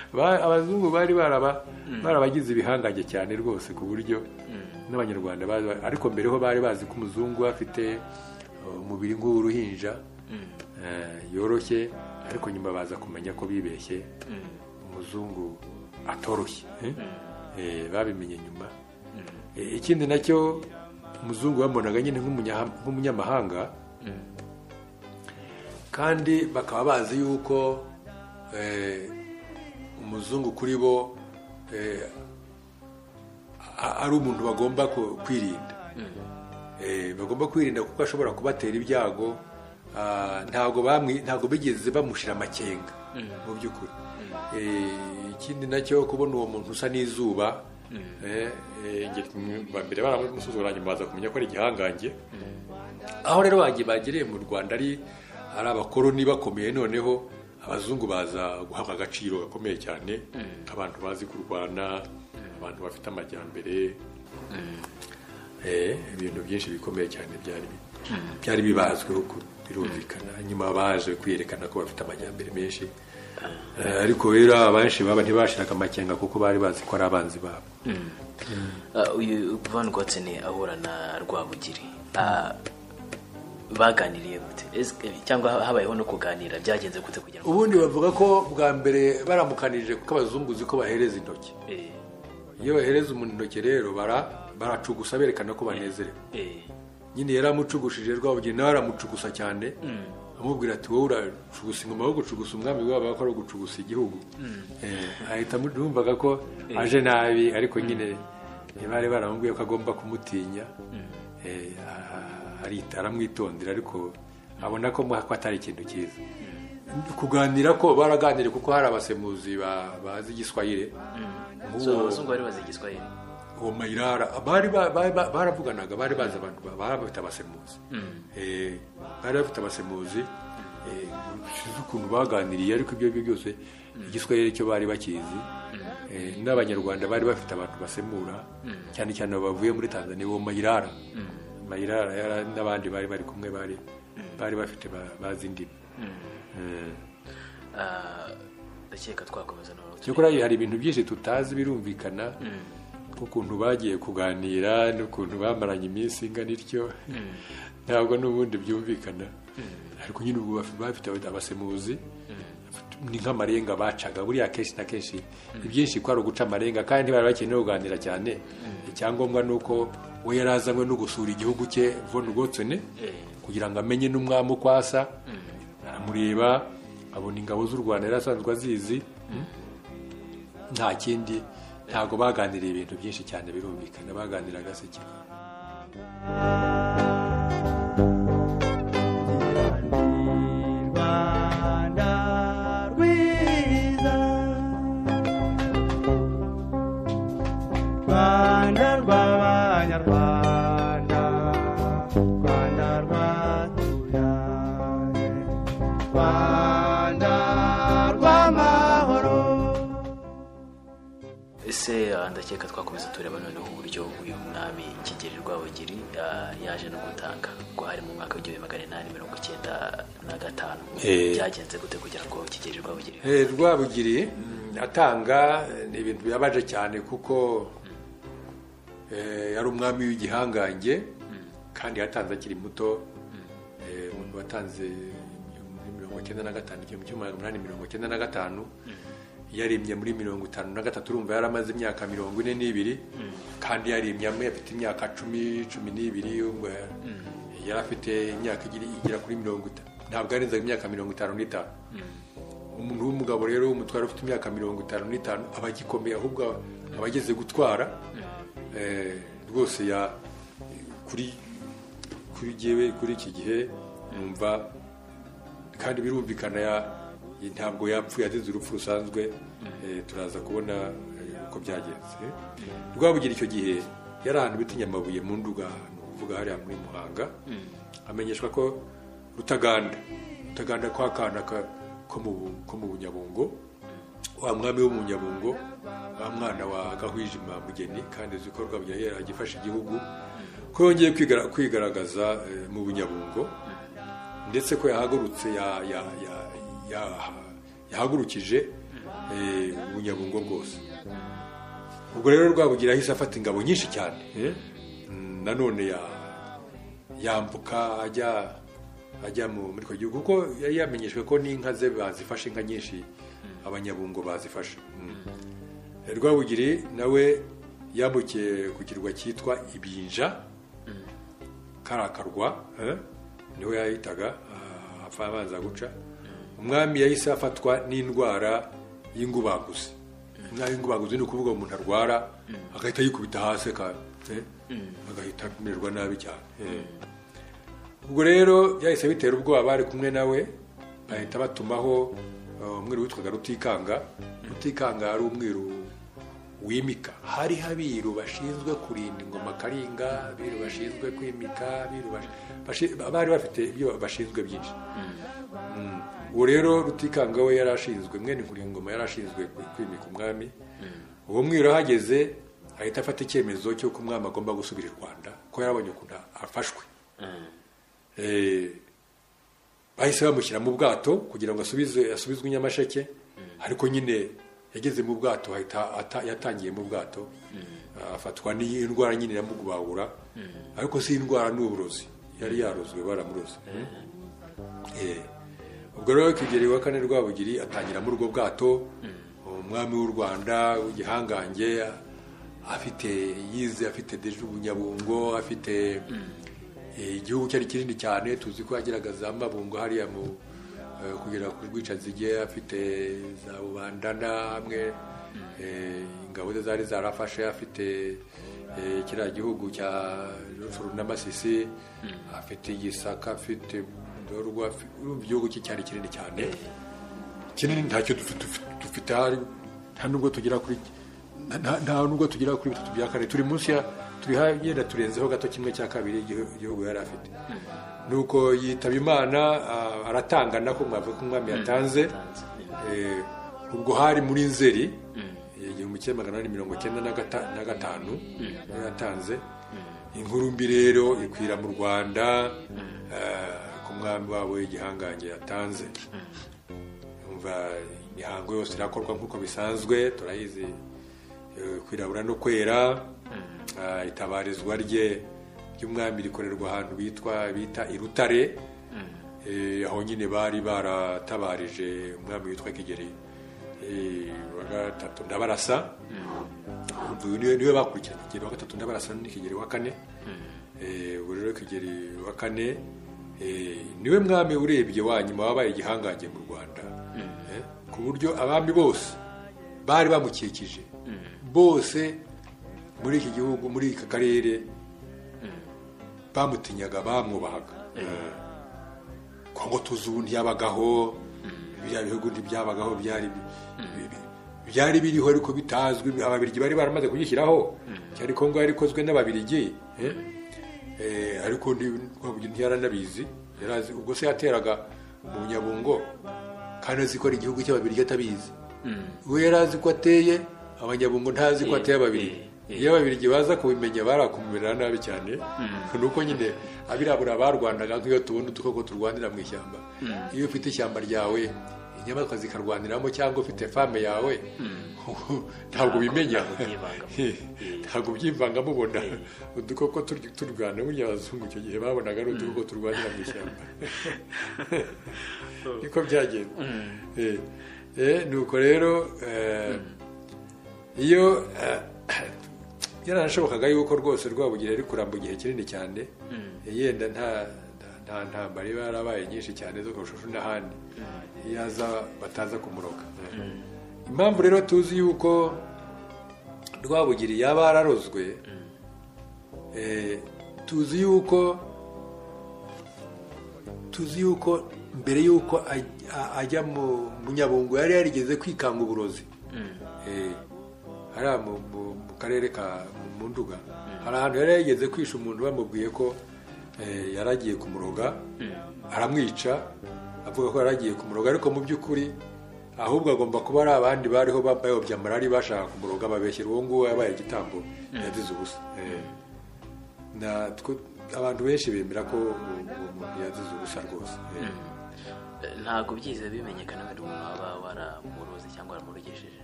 Ba- abazungu bari baraba barabagize ibihangange cyane rwose ku buryo n'abanyarwanda bari ba- ariko mbere ho bari bazi ko umuzungu afite uh, umubiri nk'uw'uruhinja eh, yoroshye ariko nyuma baza kumenya ko bibeshye umuzungu atoroshye eh? Eh, babimenye nyuma Eh, ikindi nacyo umuzungu bamubonaga nyine nk'umunya- nk'umunyamahanga kandi bakaba bazi yuko eh, umu- umuzungu kuri bo eh, a- ari umuntu bagomba ku- kwirinda Eh, bagomba kwirinda kuko ashobora kubatera ibyago Ah, ntabwo bamwi ntabwo bigeze bamushira amakenga mu by'ukuri Eh, ikindi nacyo kubona uwo muntu usa n'izuba eh, eh, nge- mbere baramusuzugura nyuma baza kumenya ko ari igihangange aho rero bagiye bagiriye mu rwanda ari ari abakoroni bakomeye noneho abazungu baza guhabwa agaciro gakomeye cyane nk'abantu bazi kurwana abantu bafite amajyambere Eh, ibintu byinshi bikomeye cyane byari bi- byari bibazweho ku- birumvikana nyuma baje kwiyerekana ko bafite amajyambere menshi Eh, ariko rero abenshi baba ntibashiraga amakenga kuko bari bazi ko ari abanzi babo Ah, uyu Van Gotsen ahura na Rwabugiri Ah, baganiriye gute Est-ce que- cyangwa habayeho no kuganira byagenze gute kugira ngo ubundi bavuga ko bwa mbere baramukanije kuko abazungu uzi ko bahereza intoki Eh, iyo bahereza umuntu intoki rero bara baracugusa berekana ko banezerewe eh, nyine yaramucugushije rwabugeni nawe aramucugusa cyane amubwira ati wowe uracugusa ingoma wo gucugusa umwami wabo ko ari ugucugusa igihugu Eh, ahita amu- yumvaga ko aje nabi ariko nyine bari baramubwiye ko agomba kumutinya Eh, a- arita- aramwitondera ariko abona ko mwaka atari ikintu cyiza kuganira ko baraganiriye kuko hari abasemuzi ba- bazi igiswahire so Nk'uwo- abazungu bari bazi igiswahili uwo mayirara bari ba- ba- ba- baravuganaga bari bazi abantu ba- bari bafite abasemuzi Eh, bari bafite abasemuzi eh, sinzi ukuntu baganiriye ariko ibyo ari byo byose igiswahili cyo bari bakizi Eh, n'abanyarwanda bari bafite abantu basemura cyane cyane bavuye muri tanzania uwo mayirara mayirara yara- n'abandi bari bari kumwe bari bari bafite ba- bazi indimi Eh. Ah, ndakeka twakomeza noneho cyakora hari ibintu byinshi tutazi birumvikana nk'ukuntu bagiye kuganira n'ukuntu bamaranye iminsi ingana ityo ntabwo n'ubundi byumvikana ariko nyine ubu baf- bafite abasemuzi ni nk'amarenga bacaga buriya kenshi na kenshi ibyinshi ko ari uguca amarenga kandi bari bakeneye kuganira cyane icyangombwa ni uko we yari azanywe no gusura igihugu cye von Gotsene kugira ngo amenye n'umwami uko asa aramureba abona ingabo z'u rwanda yari asanzwe azizi nta kindi ntabwo baganiriye ibintu byinshi cyane birumvikana baganiraga se kimwe Rwanda rwiza Rwanda rw'abanyarwanda Rwanda rwatubyaye Rwanda rw'amahoro ese ah, ndakeka twakomeza tureba noneho uburyo uyu mwami kigeri rwabugiri ah, yaje no gutanga ko hari mu mwaka w'igihumbi magana inani mirongo icyenda na gatanu Eh. byagenze gute kugira ngo kigeri rwabugiri rwabugiri atanga ni ibintu bibabaje cyane kuko eh, yari umwami w'igihangange kandi yatanze akiri muto Eh, umuntu watanze muri mirongo icyenda na gatanu igihumbi kimwe magana umunani mirongo icyenda na gatanu yarimye muri mirongo itanu na gatatu urumva yari amaze imyaka mirongo ine n'ibiri kandi yarimye amwe afite imyaka cumi cumi n'ibiri urumva yari afite imyaka igiri- igera kuri mirongo itanu ntabwo yarenzaga imyaka mirongo itanu n'itanu umuntu w'umugabo rero w'umutware ufite imyaka mirongo itanu n'itanu aba agikomeye ahubwo aba ageze gutwara Eh, rwose ya kuri kuri jyewe kuri iki gihe numva kandi birumvikana ya- ntabwo yapfuye azize urupfu rusanzwe eh, turaza kubona eh, uko byagenze rwabugira icyo gihe yari ahantu bita nyamabuye mu nduga ni ukuvuga hariya muri muhanga amenyeshwa ko rutaganda rutaganda kwa kana ka- ko mu Bu- ko mu bunyabungo wa mwami wo mu nyabungo wa mwana wa gahwijima mugeni kandi uzi ko rwabugira yari agifasha igihugu ko yongeye kwigara- kwigaragaza eh, mu bunyabungo ndetse ko yahagurutse ya- ya- ya- ya- yahagurukije eh, ubunyabungo bwose ubwo rero rwabugira ahise afata ingabo nyinshi cyane eh? Mm, nanone ya- yambuka ajya ajya mu- muri icyo gihugu kuko yari yamenyeshwe ko n'inka ze bazifashe inka nyinshi abanyabungo bazifashe Mm. rwabugiri nawe yambukiye ku kirwa cyitwa ibinja karakarwa eh, niho yahitaga apfa abanza guca umwami yahise afatwa n'indwara y'ingubaguzi nabi ngubaguzi ni ukuvuga ngo umuntu arwara agahita yikubita hasi ka- eh, agahita amererwa nabi cyane eh. ubwo rero byahise bitera ubwoba bari kumwe nawe bahita batumaho uh, umwiru witwaga rutikanga rutikanga yari umwiru wimika hari abiru bashinzwe kurinda ingoma karinga abiru bashinzwe kwimika abiru bashi- bashi- bari bafite ibyo bashinzwe byinshi ubu rero rutikanga we yari ashinzwe mwene nkuringoma yari ashinzwe ku- kwimika umwami uwo mwiru ahageze ahita afata icyemezo cy'uko umwami agomba gusubira i rwanda ko yarabonye ukuntu afashwe Eh, bahise bamushyira mu bwato kugira ngo asubize asubizwe i nyamasheke ariko nyine yageze mu bwato ahita ata- yatangiye mu bwato afatwa n'iyi ndwara nyine yamugubahura ariko si indwara ni uburozi yari yarozwe baramuroze Eh, ubwo rero kigeri wa kane rwabugiri atangira muri ubwo bwato umwami w'u rwanda w'igihangange afite yize afite deje ubunyabungo afite eh, igihugu cyari kinini cyane tuzi ko yagiraga za mabungo hariya mu eh, kugera ku rwicanzige afite za bubandana hamwe eh, ingabo ze zari zarafashe afite eh, kiriya gihugu cya rufuru n'amasisi afite igisaka afite ndorwa igihugu cye cyari kinini cyane kinini ntacyo dufi- dufi- dufite hari nta nubwo tugera kuri nta- nta nubwo tugera kuri bitatu bya kane turi munsi ya turi hagenda turenzeho gato kimwe cya kabiri igihu- igihugu yari afite nuko yitaba imana ah, aratangana ko mwavuga ko umwami yatanze Eh, ubwo hari muri nzeri eh, igihumbi kimwe magana ane mirongo cyenda na gata- na gatanu niyo yatanze inkuru mbi rero ikwira mu rwanda eh, ku mwami wabo igihangange yatanze umva imihango yose irakorwa nk'uko bisanzwe turayizi eh, kwirabura no kwera Ah, itabarizwa rye ry'umwami rikorerwa ahantu bitwa bita i rutare Eh, aho nyine bari baratabarije umwami witwa kigeri eh, wa gatatu ndabarasa Ubwo uyu niwe niwe bakurikiranye kigeri wa gatatu ndabarasa ni kigeri wa kane Eh, ubu rero kigeri wa kane eh, niwe mwami urebye wa nyuma wabaye igihangange mu rwanda Eh, ku buryo abami bose bari bamukikije bose muri iki gihugu muri aka karere bamutinyaga bamwubahaga Eh, kongo tuzi ubu ntiyabagaho biriya bihugu ntibyabagaho byari bi- bi- byari biriho ariko bitazwi ababirigi bari baramaze kugishyiraho cyari kongo yari ikozwe n'ababirigi eh? Eh, ariko nti- Rwabugili ntiyaranabizi Yari azi- ubwo se yateraga mu nyabungo kandi azi ko ari igihugu cy'ababirigi atabizi we yari azi ko ateye abanyabungo ntazi ko ateye ababirigi iyo ababirigi baza kubimenya barakumerera nabi cyane ni uko nyine abirabura barwandaga nk'iyo tubona udukoko turwanira mu ishyamba iyo ufite ishyamba ryawe inyamaswa zikarwaniramo cyangwa ufite fame yawe ntabwo bimenya ntabwo byivanga mubona udukoko turya- turwana burya abazungu icyo gihe babonaga ari udukoko turwanira mu ishyamba niko byagenda Eh, eh, nuko rero eh, iyo eh, byaranashobokaga yuko rwose rwabugira ari kuramba igihe kinini cyane yenda nta nta- nta ntambara iba yarabaye nyinshi cyane zo kurushaho n'ahandi iyo aza bataza kumuroga Eh. impamvu rero tuzi yuko rwabugiri yaba yararozwe eh, tuzi yuko tuzi yuko mbere yuko aj- a- ajya mu munyabungo yari yarigeze kwikanga uburozi Eh, hariya mu- mu mu karere ka mu- mu nduga hari ahantu yari yarigeze kwisha umuntu bamubwiye ko eh, yari agiye kumuroga aramwica avuga ko yari agiye kumuroga ariko mu by'ukuri ahubwo agomba kuba ari abandi bariho ba- bayobya marari bashaka kumuroga babeshyera uwo nguwo yabaye igitambo yagize ubusa Eh, na twe- abantu benshi bemera ko uwo- uwo muntu yazize ubusa rwose Eh, ntabwo byize bimenyekana ko ari umuntu waba waramuroze cyangwa waramurogesheje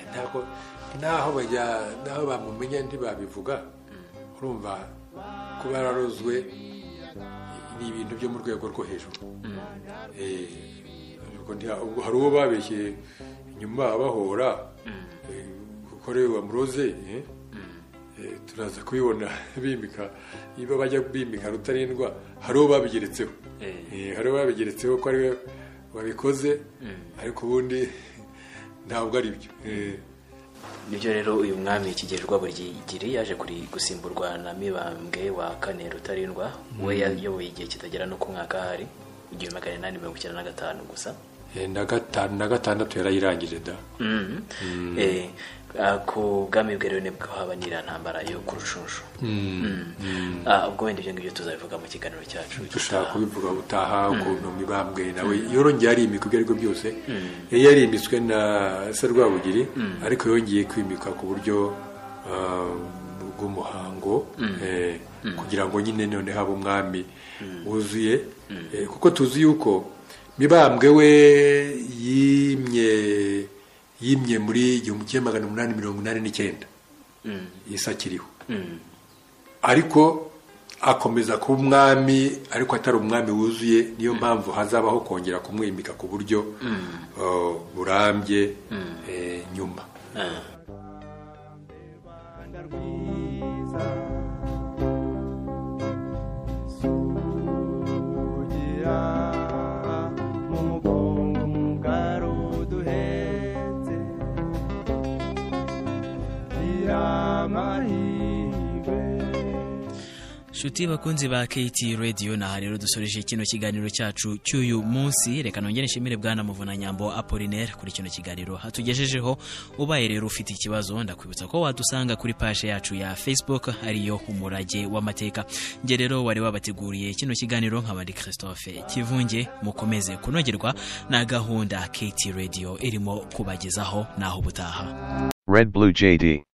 ntabwo naho bajya naho bamumenya ntibabivuga urumva kuba yararozwe ni ibintu byo mu rwego rwo hejuru Eh, ubwo ntiha- ubwo hari uwo babeshye nyuma bahora eh, kuko rero wamuroze eh, eh, turaza kubibona bimika iyo bajya bimika rutarindwa hari uwo babigeretseho Eh. Eh, hari uwo babigeretseho ko ariwe wabikoze ariko ubundi ntabwo ari byo Eh, nibyo rero uyu mwami Kigeli Rwabugiri yaje kuri gusimburwa na mibambwe wa kane rutarindwa we yayoboye igihe kitagera no ku mwaka hari igihumbi magana inani mirongo icyenda na gatanu gusa eh, na gatanu na gatandatu yarayirangije da Mhm. Eh, ah, ku bwami bwa rero nibwo haba n'iriya yo ku rucunshu Ah, ubwo wenda ibyo ngibyo tuzabivuga mu kiganiro cyacu dushaka kubivuga gutaha ukuntu mibambwe nawe yorongeye arimika ibyo aribyo byose yari yarimitswe na se rwabugiri ariko yongeye kwimika ku buryo ah, bw'umuhango eh, kugira ngo nyine none habe umwami wuzuye Eh, kuko tuzi yuko mibambwe we yimye yimye muri igihumbi kimwe magana umunani mirongo inani n'icyenda Mm, yesi akiriho mm, ariko akomeza kuba umwami ariko atari umwami wuzuye niyo mpamvu hazabaho kongera kumwimika ku buryo uh, burambye eh, nyuma ah. rwanda rwiza sugira mu mugongo mugari uduhetse gira amahirwe nshuti bakunzi ba KT Radio naha rero dusoreje kino kiganiro cyacu cy'uyu munsi reka nongere nshimire bwana Muvuna Nyambo Apollinaire kuri kino kiganiro hatugejejeho ubaye rero ufite ikibazo ndakwibutsa ko wadusanga kuri page yacu ya Facebook ariyo umurage w'amateka nge rero wari wabateguriye kino kiganiro nk'abandi Christophe Kivunge mukomeze kunogerwa na gahunda KT Radio irimo kubagezaho naho ubutaha Red Blue JD.